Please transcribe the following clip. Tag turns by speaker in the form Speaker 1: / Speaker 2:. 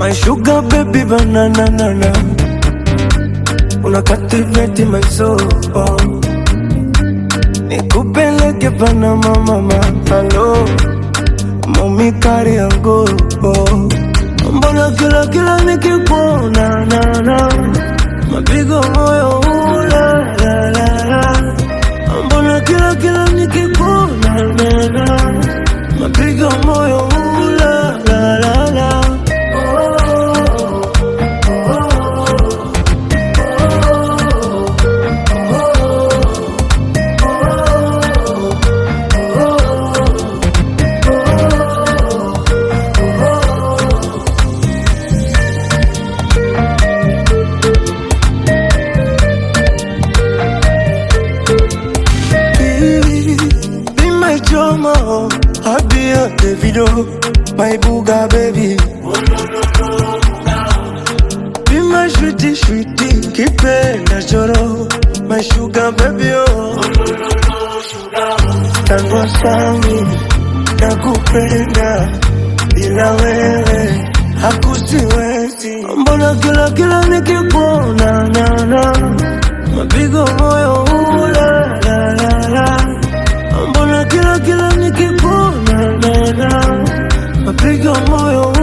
Speaker 1: My sugar baby banana nana Una captivate my soul oh. Nikupeleke Panama mama Hello Mami kari yangu oh. Mbona kila kila nikikuona na na Mapigo moyo ula la la la Mbona kila kila nikikuona na na Mapigo moyo ula la la la Baby, Be my drama, I'll be a Davido, my booga baby. Be my sweetie, sweetie, kipenda choro, my sugar baby oh. Tangu sami, nakupenda, bila wewe hakusiwezi. Mbona kila kila nikikuona na na mapigo moyo ula la la la Mbona kila kila nikikuona na na mapigo moyo